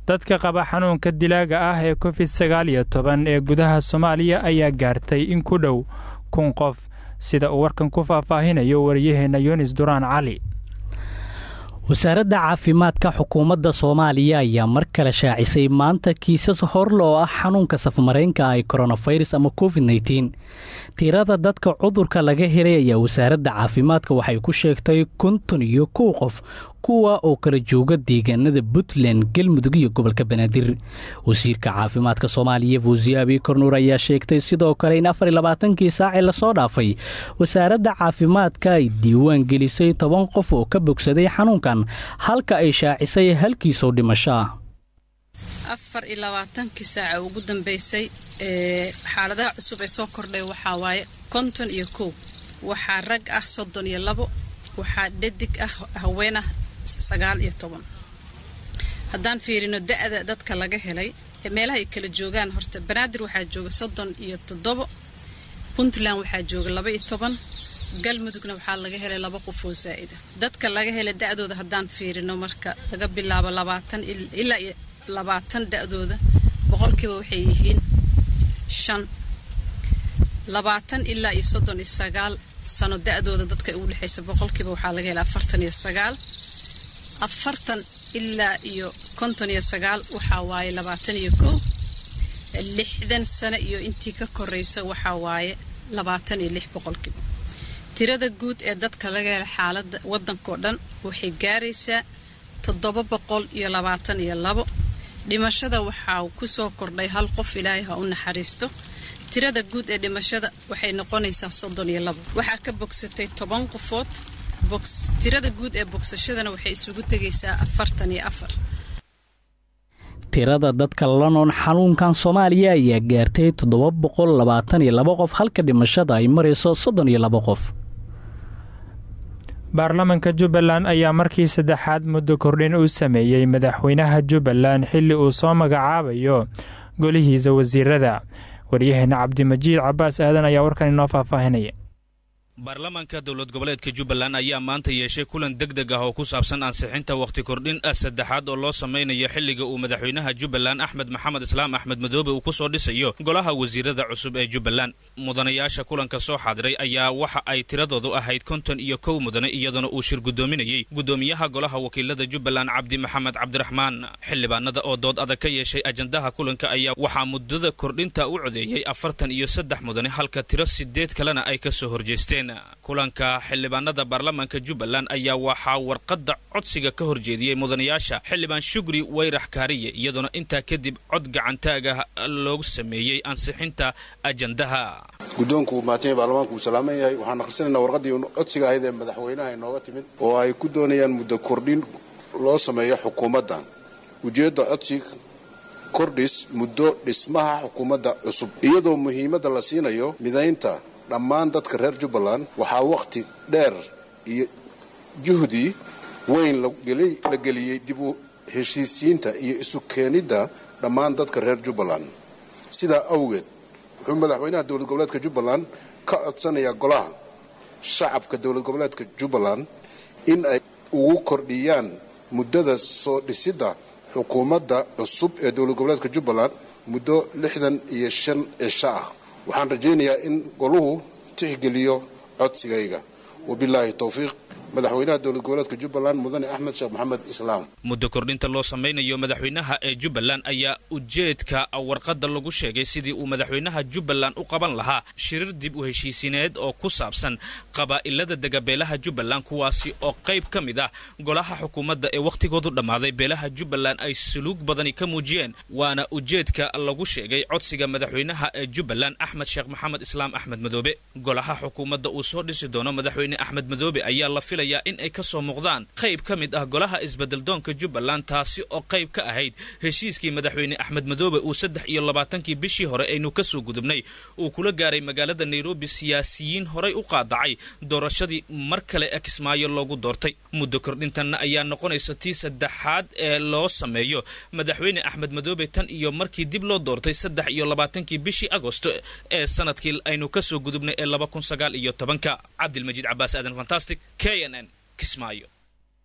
dadka qaba xanuunka dilaaga ah ee covid sagaal iyo toban ee gudaha soomaaliya ayaa gaartay in ku dhow kun qof sida uu warkan ku faahfaahinayo wariyaheenna yunis duraan cali wasaaradda caafimaadka xukuumadda soomaaliya ayaa mar kale shaacisay maanta kiisas horle oo ah xanuunka safmareenka ah ee koronafirus ama covid nteen tirada dadka cudurka laga helay ayaa wasaaradda caafimaadka waxay ku sheegtay konton iyo kow qof kuwa oo kala jooga deegaanada puntland galmudug iyo gobolka banaadir wasiirka caafimaadka soomaaliya fuusiye abii kornuur ayaa sheegtay sidoo kale in afar iyo labaatankii saacii lasoo dhaafay wasaaradda caafimaadka ay diiwaan gelisay toban qof oo ka bogsaday xanuunkan halka ay shaacisay halkiisoo dhimasho ah afar iyo labaatankii saaca ugu dambeysay ee xaaladaha cusub ee soo kordhay waxaa waaye konton iyo kow waxaa rag ah soddon iyo labo waxaa dhadig ah haween ah sagaal iyo toban haddaan fiirino da-da dadka laga helay ee meelaha ay kala joogaan horta banaadir waxaa jooga soddon iyo toddobo puntland waxaa jooga laba iyo toban galmudugna waxaa laga helay laba qof oo zaa'ida dadka laga helay da-dooda haddaan fiirino marka laga bilaabo labaatan ilaa iyo labaatan da-dooda boqolkiiba waxay yihiin shan labaatan ilaa iyo soddon iyo sagaal sano da-dooda dadka ugu dhexaysa boqolkiiba waxaa laga helay afartan iyo sagaal afartan ilaa iyo konton iyo sagaal waxaa waaye labaatan iyo kow lixdan sano iyo intii ka koraysa waxaa waaye labaatan iyo lix boqolkiiba tirada guud ee dadka laga helay xaaladda waddankao dhan waxay gaaraysaa toddoba boqol iyo labaatan iyo labo dhimashada waxaa kusoo kordhay hal qof ilaahay ha u naxariisto tirada guud ee dhimashada waxay noqonaysaa soddon iyo labo waxaa ka bogsatay toban qofood tirada guud ee bogsashadana waxay isugu tegaysaa afartan iyo afar tirada dadka la noon xanuunkan soomaaliya ayaa gaartay toddoba boqol labaatan iyo labo qof halka dhimashada ay marayso soddon iyo labo qof baarlamanka jubbaland ayaa markii saddexaad muddo kordhin u sameeyey madaxweynaha jubbaland xilli uu soo magacaabayo golihiisa wasiirada waryaheena cabdimajiid cabaas aadan ayaa warkan inoo faahfaahinaya baarlamaanka dowlad goboleedka jubbaland ayaa maanta yeeshay kulan deg deg ah oo ku saabsan ansixinta wakhti kordhin ah saddexaad oo loo samaynayo xilliga uu madaxweynaha jubbaland axmed maxamed islaam axmed madoobe uu ku soo dhisayo golaha wasiirada cusub ee jubbaland mudanayaasha kulanka soo xaadiray ayaa waxa ay tiradoodu ahayd konton iyo kow mudane iyadoona uu shir guddoominayey guddoomiyaha golaha wakiilada jubbaland cabdi maxamed cabdiraxmaan xildhibaanada oo dood adag ka yeeshay ajandaha kulanka ayaa waxaa muddada kordhinta u codeeyey afartan iyo saddex mudane halka tiro sideed kalena ay ka soo horjeesteen kulanka xildhibaanada baarlamaanka jubbaland ayaa waxaa warqadda codsiga ka horjeediyey mudanayaasha xildhibaan shugri wayrax kaariye iyadoona intaa kadib cod gacantaag ah loogu sameeyey ansixinta ajandaha guddoonku maatanya baarlamaanku uu salaaman yahay waxaan akhrisanaynaa warqaddii codsiga ahayd ee madaxweynaha inooga timid oo ay ku doonayaan muddo kordhin loo sameeyo xukuumadda ujeedda codsiga kordhis muddo dhismaha xukuumadda cusub iyadoo muhiimadda la siinayo midaynta dhammaan dadka reer jubbaland waxaa wakhti dheer iyo juhdi weyn la geliyey dib u heshiisiinta iyo isu keenidda dhammaan dadka reer jubbaland sidaa awgeed wuxuu madaxweynaha dowlad goboleedka jubbaland ka codsanayaa golaha shacabka dowlad goboleedka jubbaland in ay ugu kordhiyaan muddada soo dhisidda xukuumadda cusub ee dowlad goboleedka jubbaland muddo lixdan iyo shan cisho ah waxaan rajaynayaa in goluhu tixgeliyo codsigayga wabilaahi towfiiq madaxweynaha dowlad goboleedka jubbaland mudane axmed sheekh maxamed islaam muddo kordhinta loo samaynayo madaxweynaha ee jubbaland ayaa ujeedka warqadda lagu sheegay sidii uu madaxweynaha jubbaland u qaban lahaa shirir dib u heshiisineed oo ku saabsan qabaa'ilada dega beelaha jubbaland kuwaasi oo qayb ka mid ah golaha xukuumadda ee wakhtigoodu dhammaaday beelaha jubbaland ay suluug badani ka muujiyeen waana ujeedka lagu sheegay codsiga madaxweynaha ee jubbaland axmed sheekh maxamed islaam axmed madoobe golaha xukuumadda uu soo dhisi doono madaxweyne axmed madoobe ayaa la filaya in ay ka soo muuqdaan qayb ka mid ah golaha isbeddeldoonka jubbaland taasi oo qayb ka ahayd heshiiskii madaxweyne axmed madoobe uu saddex iyo labaatankii bishii hore aynu ka soo gudubnay uu kula gaaray magaalada nairobi siyaasiyiin horay u qaadacay doorashadii mar kale ee kismaayo loogu doortay muddo kordhintanna ayaa noqonaysa tii saddexaad ee loo sameeyo madaxweyne axmed madoobe tan iyo markii dib loo doortay saddex iyo labaatankii bishii agosto ee sanadkii aynu ka soo gudubnay ee laba kun sagaal iyo tobanka cabdilmajiid cabaas aadan fantastic k n n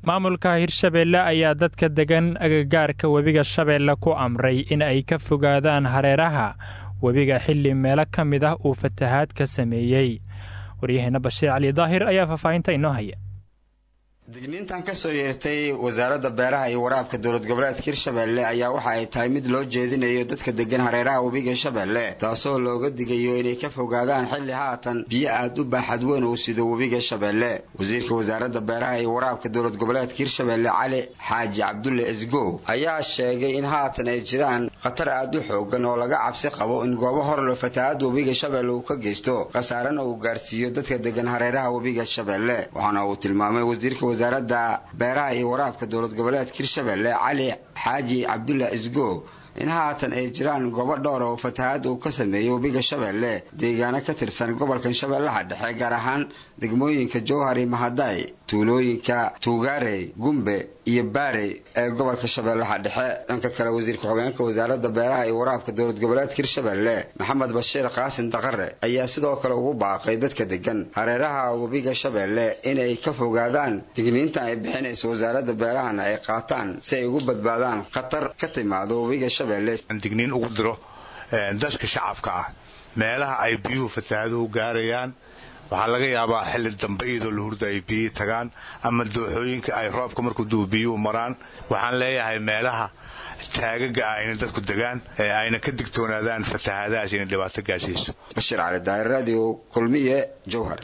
maamulka hirshabeelle ayaa dadka degan agagaarka webiga shabeelle ku amray in ay ka fogaadaan hareeraha webiga xilli meelo ka mid ah uu fatahaad ka sameeyey waryaheena bashiir cali daahir ayaa faahfaahinta inoo haya digniintan kasoo yeertay wasaaradda beeraha iyo waraabka dowlad goboleedka hirshabeelle ayaa waxa ay tahay mid loo jeedinayo dadka degan hareeraha webiga shabeelle taasoo looga digayo inay ka fogaadaan xilli haatan biyo aad u baaxad weyn uu sido webiga shabeelle wasiirka wasaaradda beeraha iyo waraabka dowlad goboleedka hirshabeelle cali xaaji cabdulle esgow ayaa sheegay in haatan ay jiraan khatar aad u xoogan oo laga cabsi qabo in goobo horle fatahaadda webiga shabeelle uu ka geysto khasaarena uu gaarsiiyo dadka degan hareeraha webiga shabeelle waxaana uu tilmaamay wasiirka wasaaradda beeraha iyo waraabka dowlad goboleedka hirshabeelle cali xaaji cabdulla isgo in haatan ay jiraan goobo dhowr oo fatahaad uu ka sameeyey webiga shabeelle deegaano ka tirsan gobolkan shabeellaha dhexe gaar ahaan degmooyinka jowhari mahaday tuulooyinka tuugaarey gumbe iyo baarey ee gobolka shabeellaha dhexe dhanka kale wasiirka xogeenka wasaaradda beeraha iyo waraabka dowlad goboleedka hirshabeelle maxamed bashiir qaasin daqare ayaa sidoo kale ugu baaqay dadka degan hareeraha webiga shabeelle inay ka fogaadaan digniintan ay bixinayso wasaaradda beerahana ay qaataan si ay ugu badbaadaan khatar ka timaado webiga shabeelle digniin ugu diro dadka shacabka ah meelaha ay biyuhu fatahaaduhu gaarayaan waxaa laga yaabaa xilli dambe iyadoo la hurda ay biyihii tagaan ama dooxooyinka ay roobka markuu duu biyuhu maraan waxaan leeyahay meelaha taagaga ah inay dadku degaan ee ayna ka digtoonaadaan fatahaadahaas inay dhibaato gaarsiiso bashiir cali daahir radio kulmiye jowhar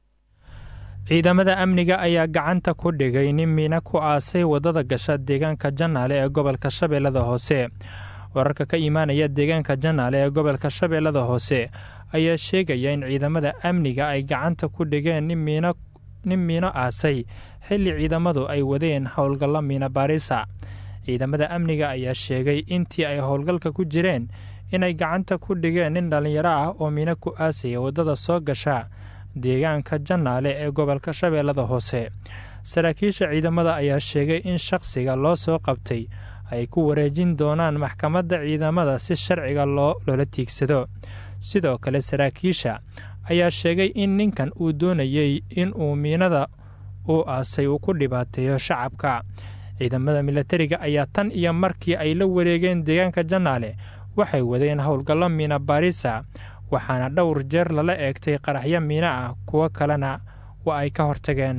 ciidamada amniga ayaa gacanta ku dhigay nin miina ku aasay waddada gasha deegaanka janaale ee gobolka shabeellada hoose wararka ka imaanaya deegaanka janaale ee gobolka shabeellada hoose ayaa sheegaya in ciidamada amniga ay gacanta ku dhigeen nin miino aasay xilli ciidamadu ay wadeen howlgallo miina baarisa ciidamada amniga ayaa sheegay intii ay howlgalka ku jireen inay gacanta ku dhigeen nin dhallinyaro ah oo miino ku aasaya waddada soo gasha deegaanka janaale ee gobolka shabeellada hoose saraakiisha ciidamada ayaa sheegay in shaqsiga loo soo qabtay ay ku wareejin doonaan maxkamadda ciidamada si sharciga loo loola tiigsado sidoo kale saraakiisha ayaa sheegay in ninkan uu doonayey in uu miinada uu aasay uu ku dhibaateeyo shacabka ciidamada milatariga ayaa tan iyo markii ay la wareegeen deegaanka janaale waxay wadeen howlgallo miina baarisa waxaana dhowr jeer lala eegtay qaraxyo miino ah kuwo kalena waa ay ka hortageen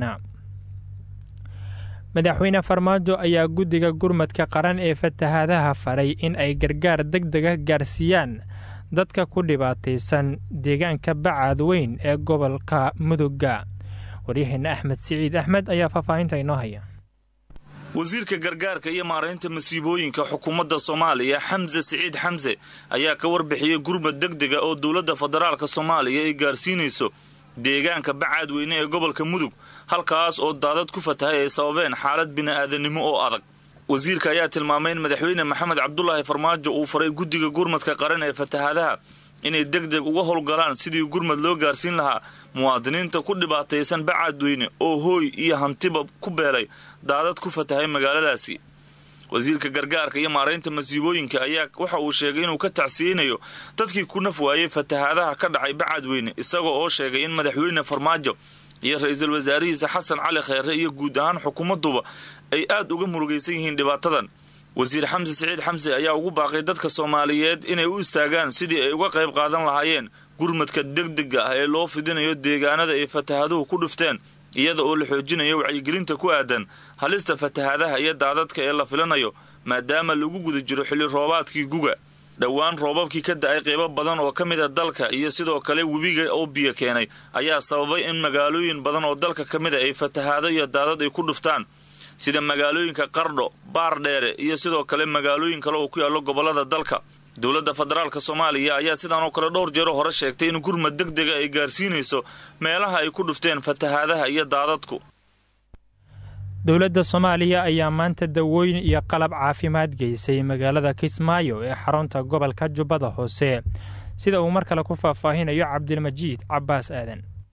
madaxweyne farmaajo ayaa guddiga gurmadka qaran ee fatahaadaha faray in ay gargaar deg dega gaarsiiyaan dadka ku dhibaataysan deegaanka bacaad weyn ee gobolka mudugga waryaheena axmed siciid axmed ayaa faahfaahinta inoo haya wasiirka gargaarka iyo maaraynta masiibooyinka xukuumadda soomaaliya xamse siciid xamse ayaa ka warbixiyey gurmad deg dega oo dowladda federaalka soomaaliya ay gaarsiinayso deegaanka bacaadweyne ee gobolka mudug halkaas oo daadad ku fatahay ay sababeen xaalad bini'aadanimo oo adag wasiirka ayaa tilmaamay in madaxweyne maxamed cabdulaahi farmaajo uu faray guddiga gurmadka qaran ee fatahaadaha inay deg deg uga howlgalaan sidii gurmad loo gaarsiin lahaa muwaadiniinta ku dhibaataysan bacaadweyne oo hooy iyo hantiba ku beelay daadad ku fatahay magaaladaasi wasiirka gargaarka iyo maaraynta masiibooyinka ayaa waxa uu sheegay inuu ka tacsiyeynayo dadkii ku naf waayey fatahaadaha ka dhacay bacaadweyne isagoo oo sheegay in madaxweyne farmaajo iyo ra-iisul wasaarihiisa xasan cali kheyre iyo guud ahaan xukuumadduba ay aad uga murugaysan yihiin dhibaatadan wasiir xamse siciid xamse ayaa ugu baaqay dadka soomaaliyeed inay u istaagaan sidii ay uga qayb qaadan lahaayeen gurmadka degdega ah ee loo fidinayo deegaanada ay fatahaaduhu ku dhufteen iyada oo la xoojinayo wacyigelinta ku aadan halista fatahaadaha iyo daadadka ee la filanayo maadaama lagu guda jiro xilli roobaadkii guga dhowaan roobabkii ka da-ay qeybo badan oo ka mid a dalka iyo sidoo kale webiga oo biyo keenay ayaa sababay in magaalooyin badan oo dalka ka mid a ay fatahaado iyo daadad ay ku dhuftaan sida magaalooyinka qardho baar dheere iyo sidoo kale magaalooyin kale oo ku yaallo gobollada dalka dowladda federaalk soomaaliya ayaa sidaan oo kale dhowr jeero hore sheegtay in gurmad deg dega ay gaarsiinayso meelaha ay ku dhufteen fatahaadaha iyo daadadku dowladda soomaaliya ayaa maanta dawooyin iyo qalab caafimaad geysay magaalada kismaayo ee xarunta gobolka jubbada hoose sida uu mar kale ku faahfaahinayo cabdilmajiid cabbaas aadan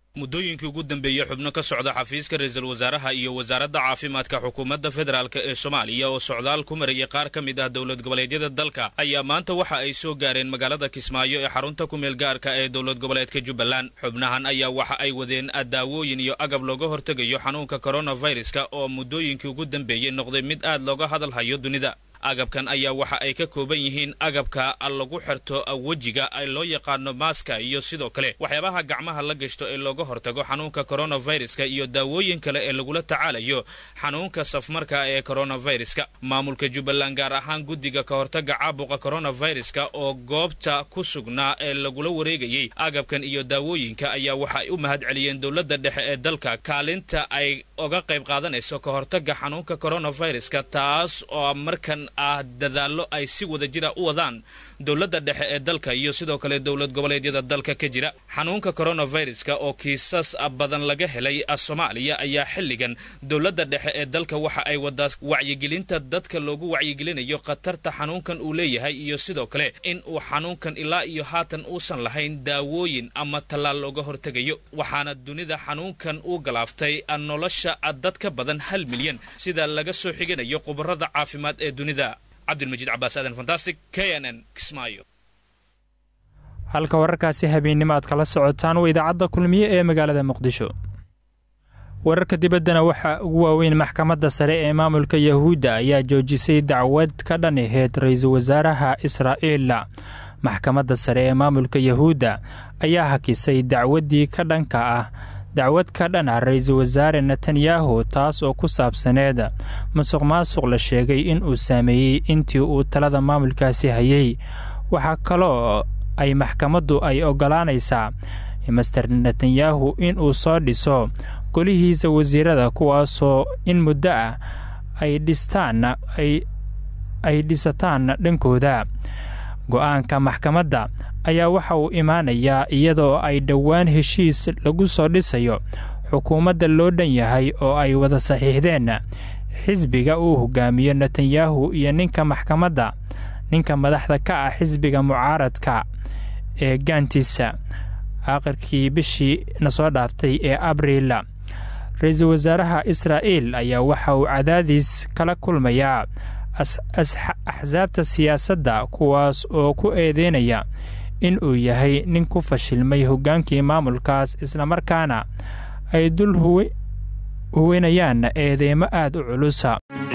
muddooyinkii ugu dambeeyey xubno ka socda xafiiska ra-iisul wasaaraha iyo wasaaradda caafimaadka xukuumadda federaalk ee soomaaliya oo socdaal ku marayay qaar ka mid ah dowlad goboleedyada dalka ayaa maanta waxa ay soo gaareen magaalada kismaayo ee xarunta ku meel gaarka ee dowlad goboleedka jubbaland xubnahan ayaa waxa ay wadeen daawooyin iyo agab looga hortegayo xanuunka koronaviruska oo muddooyinkii ugu dambeeyey noqday mid aad looga hadalhayo dunida agabkan ayaa waxa ay ka kooban yihiin agabka lagu xirto wejiga ay loo yaqaano maaska iyo sidoo kale waxyaabaha gacmaha la gashto ee looga hortago xanuunka koronaviruska iyo daawooyin kale ee lagula tacaalayo xanuunka safmarka ee koronaviruska maamulka jubbaland gaar ahaan guddiga ka hortaga caabuqa koronaviruska oo goobta ku sugnaa ee lagula wareegayey agabkan iyo daawooyinka ayaa waxa ay u mahad celiyeen dowladda dhexe ee dalka kaalinta ay oga qayb qaadanayso ka hortaga xanuunka koronaviruska taas oo markan ah dadaallo ay si wada jira u wadaan dowladda dhexe ee dalka iyo sidoo kale dowlad goboleedyada dalka ka jira xanuunka koronaviruska oo kiisas badan laga helay soomaaliya ayaa xilligan dowladda dhexe ee dalka waxa ay wadaa wacyigelinta dadka loogu wacyigelinayo khatarta xanuunkan uu leeyahay iyo sidoo kale in uu xanuunkan ilaa iyo haatan uusan lahayn daawooyin ama tallaal looga hortegayo waxaana dunida xanuunkan uu galaaftay nolosha dad ka badan hal milyan sida laga soo xiganayo khubarada caafimaad ee dunida halka wararkaasi habeennimo aad kala socotaan waa idaacadda kulmiye ee magaalada muqdisho wararka dibaddana waxaa ugu waaweyn maxkamadda sare ee maamulka yahuudda ayaa joojisay dacwad ka dhan aheyd ra-iisul wasaaraha israa'iil maxkamadda sare ee maamulka yahuudda ayaa hakisay dacwaddii ka dhanka ah dacwad ka dhan ah ra-iisul wasaare netanyahu taas oo ku saabsaneed musuq maasuq la sheegay in uu saameeyey intii uu talada maamulkaasi hayay waxaa kaloo ay maxkamaddu ay oggolaanaysaa master netanyahu inuu soo dhiso golihiisa wasiirada kuwaasoo in muddo ah ay dhistaan ay dhisataan dhankooda go-aanka maxkamadda ayaa waxa uu imaanayaa iyadoo ay dhowaan heshiis lagu soo dhisayo xukuumadda loo dhan yahay oo ay wada saxiixdeen xisbiga uu hogaamiyo netanyahu iyo ninka maxkamadda ninka madaxda ka ah xisbiga mucaaradka ee gaantiisa aakhirkii bishii na soo dhaaftay ee abriil ra-iisul wasaaraha israa'iil ayaa waxa uu cadaadis kala kulmayaa axsaabta siyaasadda kuwaas oo ku eedeynaya in uu yahay nin ku fashilmay hoggaankii maamulkaas islamarkaana ay dul huwinayaan eedeymo aad u culusa